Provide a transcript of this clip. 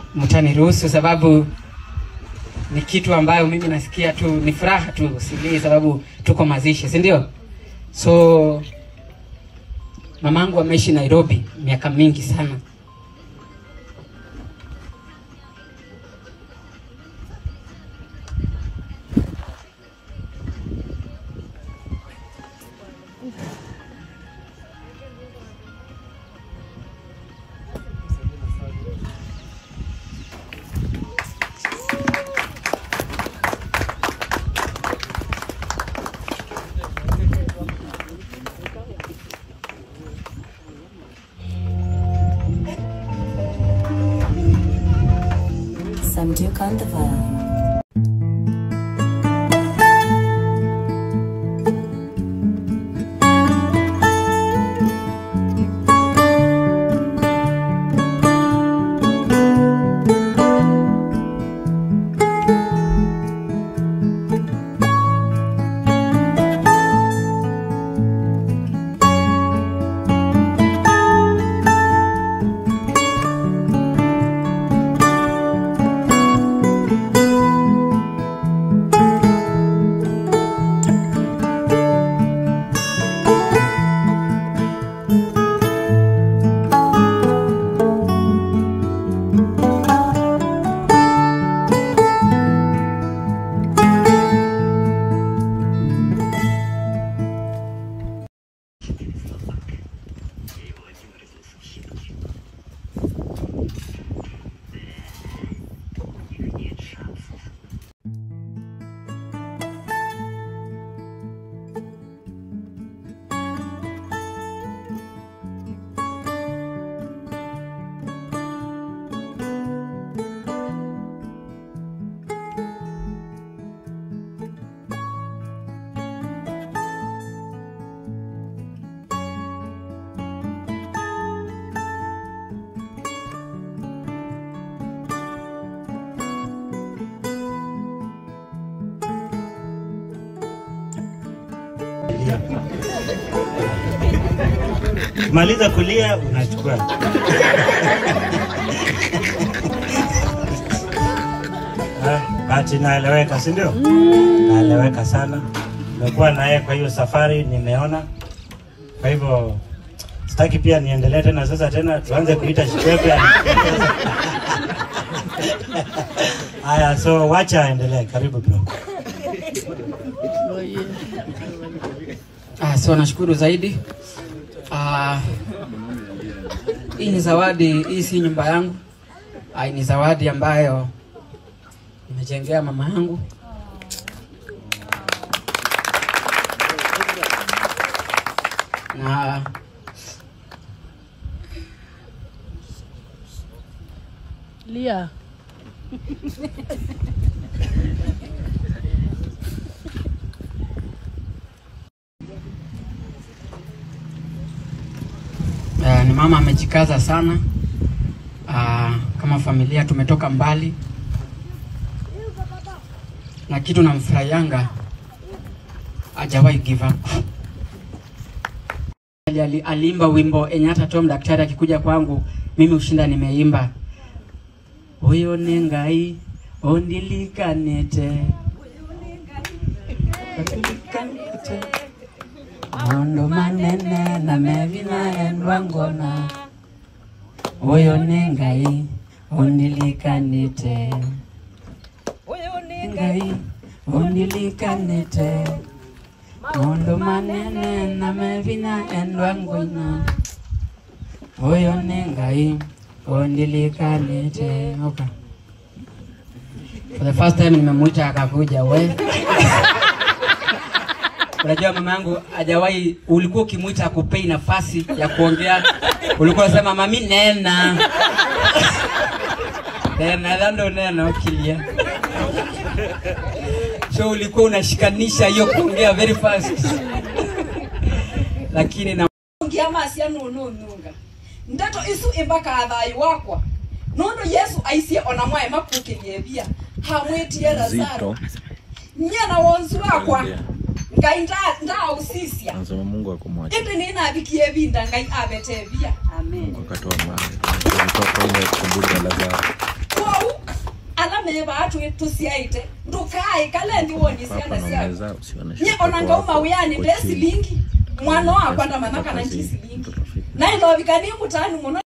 mtaniruhusu sababu ni kitu ambayo mimi nasikia tu ni furaha tu silii sababu tuko mazishi si ndio so mamangu ameishi nairobi miaka mingi sana Some Duke on the vibe. Maliza kulia unachukua. Ah, Bahati naeleweka, si ndio? Naeleweka sana. Nimekuwa naye kwa hiyo safari, nimeona. Kwa hivyo sitaki pia niendelee tena sasa tena tuanze kuita Shikwepe. Haya, so wacha aendelee. Karibu bro. Ah, so nashukuru zaidi. Ah, hii ni zawadi, hii si nyumba yangu. Ah, hii ni zawadi ambayo nimejengea mama yangu. Na Lia. Uh, ni mama amejikaza sana. Uh, kama familia tumetoka mbali, na kitu namfurahianga hajawahi give up. Ali, aliimba wimbo enye hata Tom daktari akikuja kwangu mimi ushinda nimeimba huyo ni ngai ondilikanete ondilikanete maondo manene na mevi naendwa ngona huyo ni ngai ondilikanete huyo ni ngai ondilikanete maondo manene na mevi naendwa ngona huyo ni ngai ondilikanete okay. For the first time nimemuita akakuja we Unajua mama yangu hajawahi, ulikuwa ukimwita akupei nafasi ya kuongea, ulikuwa unasema mami nena nena dhando nena ukilia, so ulikuwa unashikanisha hiyo kuongea very fast, lakini na ngiamacia nunununga ndeto isu imbaka thayu wakwa nundu yesu aicie ona mwae makukirie bia hamwitie lazaro nyana wonzu wakwa ngai nda- ndausisia Anasema Mungu akumwacha. indi ninabikie binda ngai abete bia Mungu akatoa mali. Alitoa ile kumburi ya Lazaro. ala meva atu tusiaite ndukai kale ndiwoni Hapa siana siako naongeza usione nye shida onanga wako uyani uko nde chini. silingi mwana wakwa Yes, ndamanaka mpaka nanchi zi- silingi mtoto fiti. nailovikani mutani muno